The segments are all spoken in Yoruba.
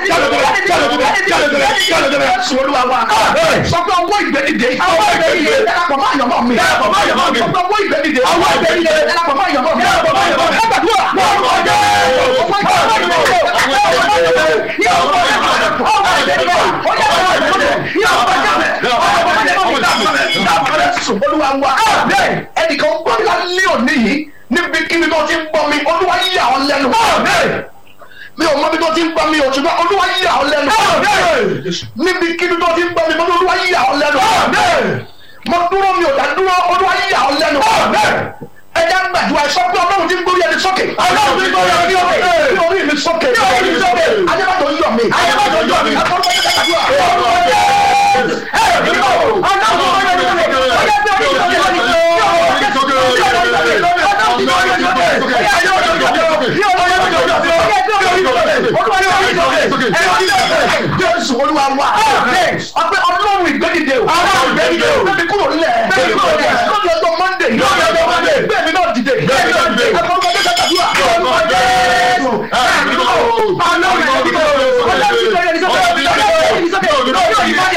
Jésù olúwa wa. Sọ pé ọwọ́ ìgbẹ́dìde. Ọwọ́ ìgbẹ́dìde. Darapọ̀ mọ́ àyànmọ́ mi. Darapọ̀ mọ́ àyànmọ́ mi. Sọ pé ọwọ́ ìgbẹ́dìde. Ọwọ́ ìgbẹ́dìde. Darapọ̀ mọ́ àyànmọ́ mi. Darapọ̀ mọ́ àyànmọ́ mi. Ẹ gbàdúrà. Lórúkọ Jésù. Jésù olúwa wa. Ẹnìkan gbọ́ lálẹ́ òní yìí níbi kíbi tó ti ń gbọ́ mi olúwa yà ọ́ lẹ́nu. Mi ò mọ bí tó ti ń gbọ́ mi ò ṣùgbọ́n olúwa yà ọ́ lẹ́nu. Níbi kíbi tó ti ń gbọ́ mi olúwa yà ọ́ lẹ́nu. Mo dúró mi ò dá dúró olúwa yà ọ́ lẹ́nu. Ẹ jẹ́ gbàdúrà sọ pé ọlọ́run ti ń gbórí ẹni sókè. Ọlọ́run ti ń gbórí ẹni sókè. Ní orí mi sókè. Ní orí mi sókè. Adébàtò yọ̀ mí. Adébàtò yọ̀ mí. Akọ́kọ́ yẹ kàdúrà. Lórúkọ Jésù. Ẹ bí mọ̀. Ọlọ́run ti ń gbórí ẹni sókè. Ọjọ́ bí orí sókè lónìí. Jésù olúwa wa. Ọpẹ́ ọlọ́run ìgbẹ́dìde o. Ọlọ́run ìgbẹ́dìde o. Bẹ́ẹ̀ni kúrò nílẹ̀. Bẹ́ẹ̀ni kúrò nílẹ̀. Lórí ọjọ́ Mọ́ndé. Lórí ọjọ́ Monday. Bẹ́ẹ̀ni náà dìde. Bẹ́ẹ̀ni náà dìde. Akọ́kọ́ yẹ kàdúrà. Lórúkọ Jésù. Ẹ bí mọ̀. Ọlọ́run ìgbẹ́dìde o. Ọlọ́run ìgbẹ́dìde o. Ọlọ́run ìgbẹ́dìde o.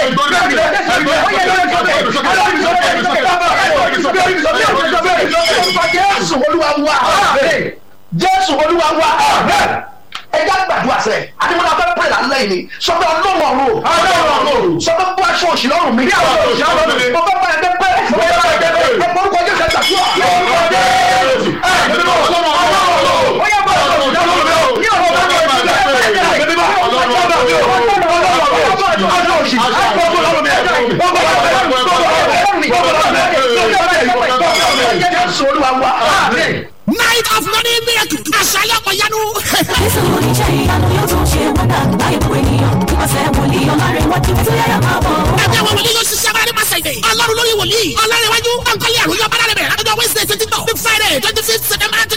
Jésù olúwa wa. Jésù olúwa wa. Ẹ já gbàdúrà sẹ́, Adémọ́lá fẹ́ pè lálẹ́ yìí ni, sọ pé ọlọ́run ọ̀run. Ọlọ́run ọ̀run. Sọ pé bú aṣọ òṣì lọ́rùn mi. Bí aṣọ òṣì lọ́rùn mi. Mo fẹ́ bá ẹgbẹ́ pẹ́. Mo fẹ́ bá ẹgbẹ́ pẹ́. Ẹ porúkọ Jésù ẹ gbàdúrà. Lórúkọ Jésù. Ẹ bí mọ̀. Ọlọ́run ọ̀run. Ó yẹ bá aṣọ òṣì lọ́rùn mi o. Ní ọ̀rọ̀ bá mi ò sí lẹ́yìn. Jésù olúwa wa. night of money miracle àṣàlẹ̀ ọ̀yánu. Jésù oníṣẹ́ ìyanu yóò tún ṣe wọ́dà láì gbogbo ènìyàn nípasẹ̀ wòlíì ọ̀làrẹ̀wájú tó yára máa bọ̀. ẹgbẹ́ àwọn wòlíì yóò ṣiṣẹ́ agbára nípa ṣẹ̀dẹ̀. ọlọ́run lórí wòlíì ọlọ́run iwájú. ọ̀nkọ́lé àrùn yóò bára rẹ̀ bẹ̀rẹ̀. lọ́jọ́ wednesday twenty two friday twenty fifth september